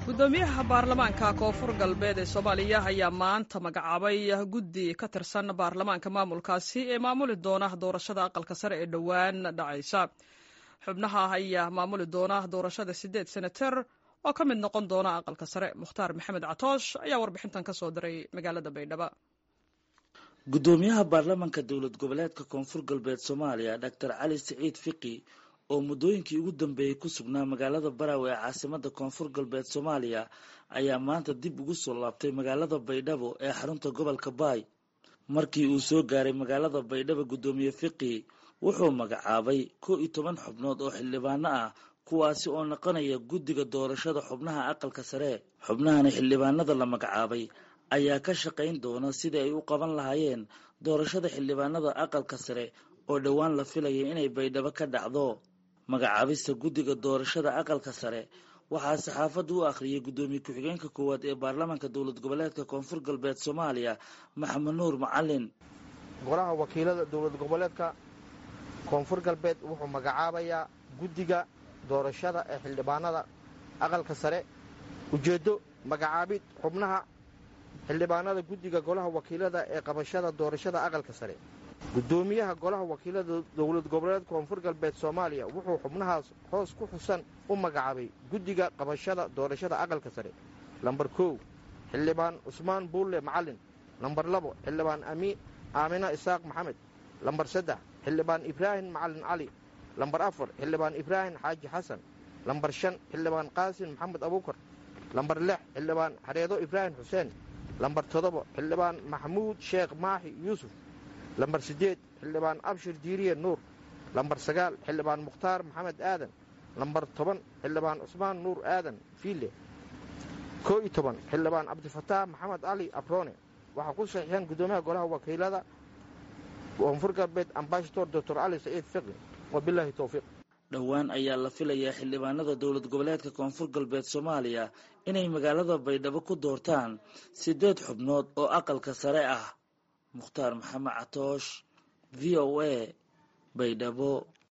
gudoomiyaha baarlamaanka koonfur galbeed ee soomaaliya ayaa maanta magacaabay guddi ka tirsan baarlamaanka maamulkaasi ee maamuli doona doorashada aqalka sare ee dhowaan dhacaysa xubnaha ayaa maamuli doona doorashada sideed senater oo ka mid noqon doona aqalka sare mukhtaar maxamed catoosh ayaa warbixintan ka soo diray magaalada baydhabo gudoomiyaha baarlamaanka dowlad goboleedka koonfur galbeed soomaaliya doctor cali siciid fiqi oo muddooyinkii ugu dambeeyey ku sugnaa magaalada baraawe ee caasimada koonfur galbeed soomaaliya ayaa maanta dib ugu soo laabtay magaalada baydhabo ee xarunta gobolka baay markii uu soo gaaray magaalada baydhabo guddoomiye fiqi wuxuu magacaabay kow iyo toban xubnood oo xildhibaano ah kuwaasi oo noqonaya guddiga doorashada xubnaha aqalka sare xubnahani xildhibaanada la magacaabay ayaa ka shaqayn doona sidii ay u qaban lahaayeen doorashada xildhibaanada aqalka sare oo dhowaan la filaya inay baydhabo ka dhacdo magacaabista guddiga doorashada aqalka sare waxaa saxaafadda u akhriyay guddoomiye ku-xigeenka koowaad ee baarlamaanka dowlad goboleedka koonfur galbeed soomaaliya maxamed nuur macalin golaha wakiilada dowlad goboleedka koonfur galbeed wuxuu magacaabayaa guddiga doorashada ee xildhibaanada aqalka sare ujeeddo magacaabid xubnaha xildhibaanada guddiga golaha wakiilada ee qabashada doorashada aqalka sare guddoomiyaha golaha wakiilada dowlad goboleedka koonfur galbeed soomaaliya wuxuu xubnahaas hoos ku xusan u magacaabay guddiga qabashada doorashada aqalka sare lambar kow xildhibaan cusmaan buulle macalin lambar labo xildhibaan aamina isaaq maxamed lambar saddex xildhibaan ibraahim macalin cali lambar afar xildhibaan ibraahim xaaji xasan lambar shan xildhibaan qaasin maxamed abuukar lambar lix xildhibaan xareedo ibraahim xuseen lambar toddoba xildhibaan maxamuud sheekh maaxi yuusuf lambar siddeed xildhibaan abshir diiriye nuur lambar sagaal xildhibaan mukhtaar maxamed aadan lambar toban xildhibaan cusmaan nuur aadan fiile koo iyo toban xildhibaan cabdifataax maxamed cali abrone waxaa ku saxiixeen guddoomiyaha golaha wakiilada koonfur galbeed ambashador doctor cali saciid fiqi wabilaahi towfiiq dhowaan ayaa la filayaa xildhibaanada dowlad goboleedka koonfur galbeed soomaaliya inay magaalada baydhabo ku doortaan siddeed xubnood oo aqalka sare ah mukhtaar maxamed catoosh v o a baydhabo